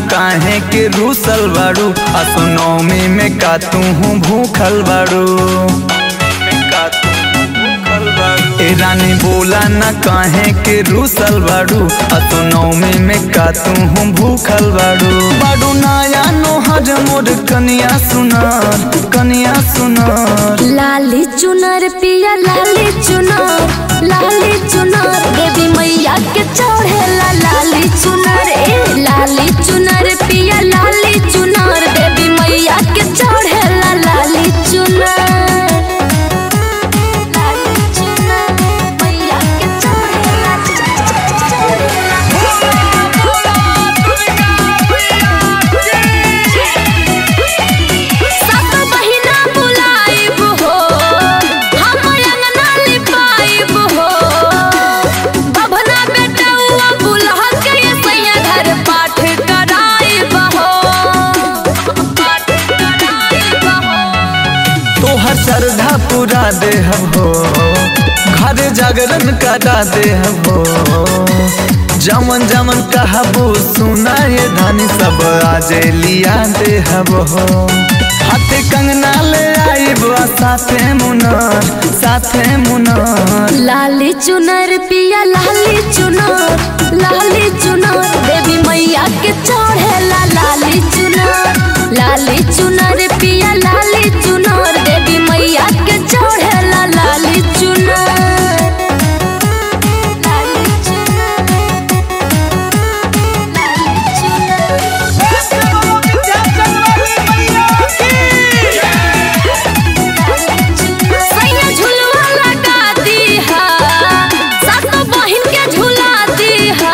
काहे के रूसल बाड़ू असो नौमी में का तू हूँ भूखल बाड़ू ए रानी बोला न काहे के रूसल बाड़ू असो नौमी में का तू हूँ भूखल बाड़ू बाड़ू नया नोहर मोर कनिया सुनार कनिया सुनार लाली चुनर पिया लाली चुनर लाली चुनर देवी मैया के चढ़ेला लाली चुनर ए लाली चुनर पिया लाली चुनर देवी मैया के चढ़ेला लाली चुनर लाली चुनर मैया के चढ़ेला सब बहिना बुलाइब हो हम अंगना लिपाइब हो बभना बेटौआ बुलह के सैया घर पाठ कराइब हो पाठ कराइब हो तोहर श्रद्धा पूरा देहब हो घर जागरण करा देहब हो जमन जमन कहबो सुना ये धानी सब आजे लिया देहब हो हाथे कंगना ले आइब आ साथे मुनर साथे मुनर लाली चुनर पिया लाली चुनर लाली चुनर देवी मैया के चढ़ेला लाली चुनर लाली चुनर पिया लाली चुनर देवी मैया के चढ़ेला लाली चुनर लाली चुनर लाली सैया झुलवा लगा दीहा सातो बहिन के झुला दीहा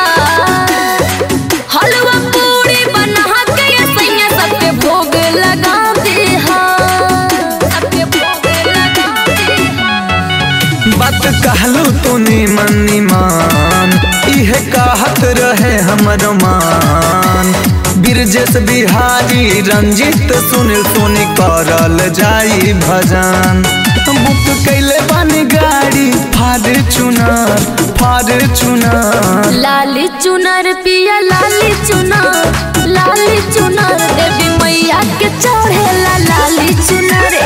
हलवा पूरी बना के ये सैया सबके भोग लगा दीहा सबके भोग लगा दीहा बात कहलू तू निमन निमान इहे कहत रहे हमर मान बिरजेश बिहारी रंजित सुनील सोनी करल जाई भजन बुक कैले बानी गाड़ी फाड़ चुनर फाड़ चुनर लाली चुनर पिया लाली चुनर लाली चुनर देवी मैया के चढ़ेला लाली चुनर